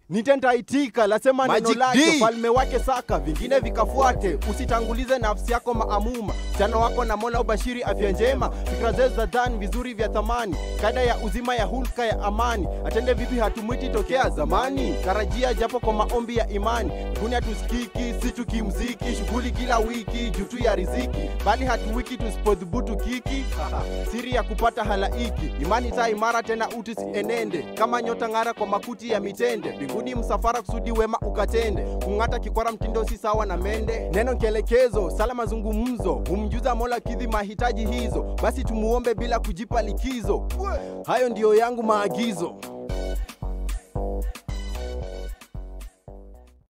nitentaitika lasema neno Magic lake D. falme wake saka vingine vikafuate usitangulize nafsi yako maamuma mchano wako na mola ubashiri afya njema fikra zetu za dhani vizuri vya thamani kada ya uzima ya hulka ya amani atende vipi hatumwiti tokea zamani tarajia japo kwa maombi ya imani mbuni hatusikiki si tukimziki shughuli kila wiki juu tu ya riziki bali hatuwiki tusipodhubutu kiki siri ya kupata halaiki imani taa imara tena uti sienende kama nyota ng'ara kwa makuti ya mitende mbinguni msafara kusudi wema ukatende kung'ata kikwara mtindo si sawa na mende neno kielekezo sala mazungumzo humjuza mola kidhi mahitaji hizo basi tumuombe bila kujipa likizo hayo ndiyo yangu maagizo